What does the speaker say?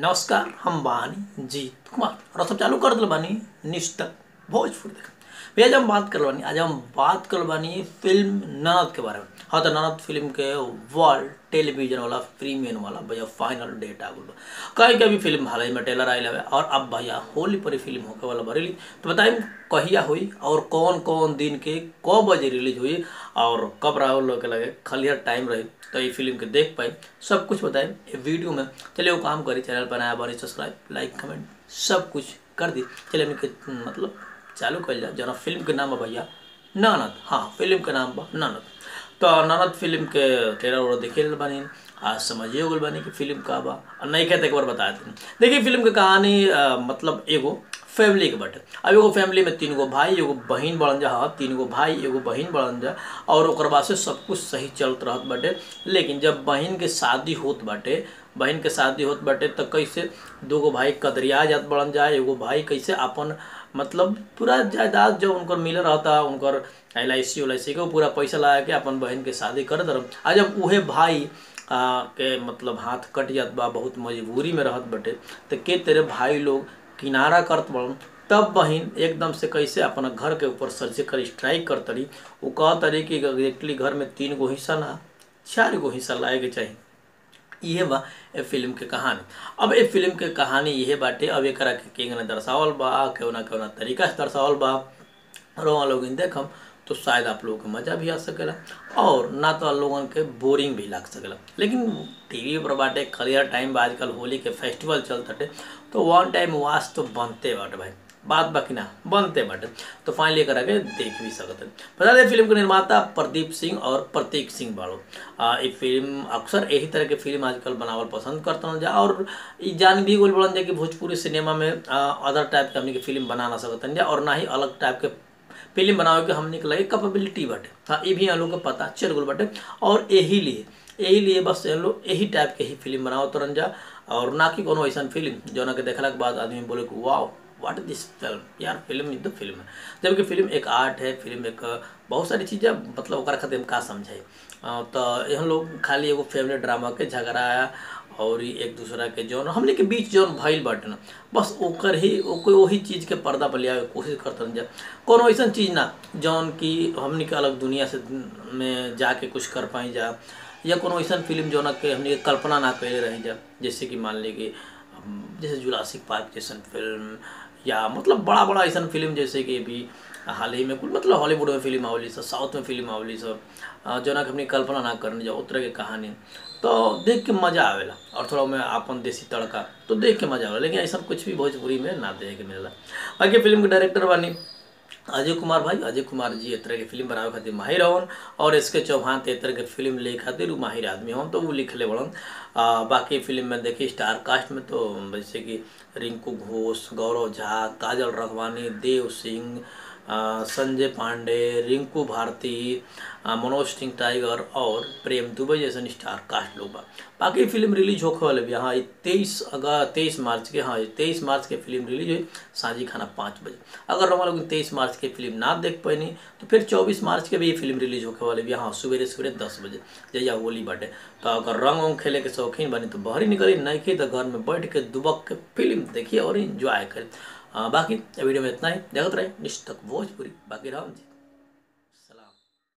नमस्कार हम बानी जीत कुमार और सब चालू कर दिल बानी निष्ठक भोजपुर देख भैया जब हम बात कर बानी आज हम बात कर बानी फिल्म ननद के बारे में हाँ तो ननद फिल्म के वर्ल्ड टेलीविजन वाला प्रीमियम वाला भैया फाइनल डेट आ गल कहीं के भी फिल्म हाल ही में टेलर आयल हवे और अब भैया होली पर फिल्म होके वाला बरेली तो बताइए कहिया हुई और कौन कौन दिन के क बजे रिलीज हुई और कब राहुल लोग के लगे खलियर टाइम रही तो ये फिल्म के देख पाए सब कुछ बताएं ये वीडियो में चलिए वो काम करी चैनल पर नया बनी सब्सक्राइब लाइक कमेंट सब कुछ कर दी चलिए हमने के मतलब चालू कर लिया जना फिल्म के नाम है भैया ननद हाँ फिल्म के नाम बा ननद तो ननद फिल्म के ट्रेलर वगैरह देखे बानी आज समझिए गल बानी कि फिल्म का बा और नहीं कहते एक बार बता देते देखिए फिल्म के कहानी आ, मतलब एगो फैमिली के बटे अब एगो फैमिली में तीन गो भाई एगो बहिन बढ़न जा हाँ तीन गो भाई एगो बहिन बढ़न जा और ओकर बाद से सब कुछ सही चलत रहत बाटे लेकिन जब बहिन के शादी होत बाटे बहन के शादी होत बाटे तो कैसे दो गो भाई कदरिया जात बढ़न जाए एगो भाई कैसे अपन मतलब पूरा जायदाद जो उनकर मिल रहता उनकर एल आई सी उल आई सी के पूरा पैसा लगा के अपन बहन के शादी करत रह आ जब उहे भाई आ, के मतलब हाथ कट जात बा बहुत मजबूरी में रहत बटे तो के तेरे भाई लोग किनारा करत बड़न तब बहन एकदम से कैसे अपना घर के ऊपर सर्जिकल स्ट्राइक कर तरी वो कह तरी कि एग्जैक्टली घर में तीन गो हिस्सा ना चार गो हिस्सा लाए के चाहिए इहे बा ए फिल्म के कहानी अब ए फिल्म के कहानी इहे बाटे अब एकरा के केंगने दर्शावल बा केवना केवना तरीका से दर्शावल बा रोआ लोग देखम तो शायद आप लोगों को मज़ा भी आ सकेला और ना तो लोगन के बोरिंग भी लग सकेला लेकिन टीवी पर बाटे क्लियर टाइम बा आजकल होली के फेस्टिवल चलते तो वन टाइम वाच तो बनते बाटे भाई बात बाकी ना बनते बाटे तो फाइनली करा के देख भी सकते बता दें फिल्म के निर्माता प्रदीप सिंह और प्रतीक सिंह बाड़ो ये फिल्म अक्सर यही तरह के फिल्म आजकल बनावल पसंद करते जा और ई जान भी गोल बोलन जा कि भोजपुरी सिनेमा में अदर टाइप के हमने के फिल्म बना ना सकते जा और ना ही अलग टाइप के फिल्म बनावे के हमने के लगे कैपेबिलिटी बाटे हाँ ये भी हम लोग को पता चल गल बाटे और यही लिए यही लिए बस हम लोग यही टाइप के ही फिल्म बनाओ तुरंत जा और ना कि कोनो ऐसा फिल्म जो ना के देखला के बाद आदमी बोले कि वाह व्हाट इज दिस फिल्म यार फिल्म इज द फिल्म है जबकि फिल्म एक आर्ट है फिल्म एक बहुत सारी चीज़ें मतलब ओकरा खातिर हम का समझे तो हम लोग खाली एगो फैमिली ड्रामा के झगड़ा और एक दूसरा के जौन हमने के बीच जौन भइल बाटे ना बस ओकर ही ओकर वही चीज़ के पर्दा पर लिया कोशिश करते जा कोनो ऐसा चीज़ ना जौन कि हमने के अलग दुनिया से में जाके कुछ कर पाई जा या कोनो ऐसा फिल्म जौन के हमने कल्पना ना कैले रही जा जैसे कि मान ली कि जैसे जुलासिक पार्क जैसन फिल्म या मतलब बड़ा बड़ा ऐसा फिल्म जैसे कि भी हाल ही में कुल मतलब हॉलीवुड में फिल्म आवली सब साउथ में फिल्म आवली सब जो ना कि अपनी कल्पना ना करने जाओ उस तरह की कहानी तो देख के मज़ा आवेला और थोड़ा मैं अपन देसी तड़का तो देख के मज़ा आवेला लेकिन ऐसा कुछ भी भोजपुरी में ना देखे के मिलेला बाकी फिल्म के डायरेक्टर बानी अजय कुमार भाई अजय कुमार जी एक तरह के फिल्म बनावे खातिर माहिर हवन और इसके चौहान ते तरह के फिल्म ले खातिर वो माहिर आदमी हवन तो वो लिखले बड़न बाकी फिल्म में देखिए स्टार कास्ट में तो जैसे कि रिंकू घोष गौरव झा काजल रखवानी देव सिंह संजय पांडे रिंकू भारती मनोज सिंह टाइगर और प्रेम दुबई जैसे स्टार कास्ट लोग बा बाकी फिल्म रिलीज होने वाले भी हाँ तेईस अगर तेईस मार्च के हाँ तेईस मार्च के फिल्म रिलीज हुई सांझी खाना पाँच बजे अगर हम लोग तेईस मार्च के फिल्म ना देख पैनी तो फिर चौबीस मार्च के भी ये फिल्म रिलीज होने वाले भी हाँ सवेरे सवेरे दस बजे जैया होली बाटे तो अगर रंग वंग खेले के शौकीन बनी तो बाहर निकली नहीं की तो घर में बैठ के दुबक के फिल्म देखिए और इंजॉय करें बाकी वीडियो में इतना ही देखते रहे निष्ठक भोजपुरी बाकी राम जी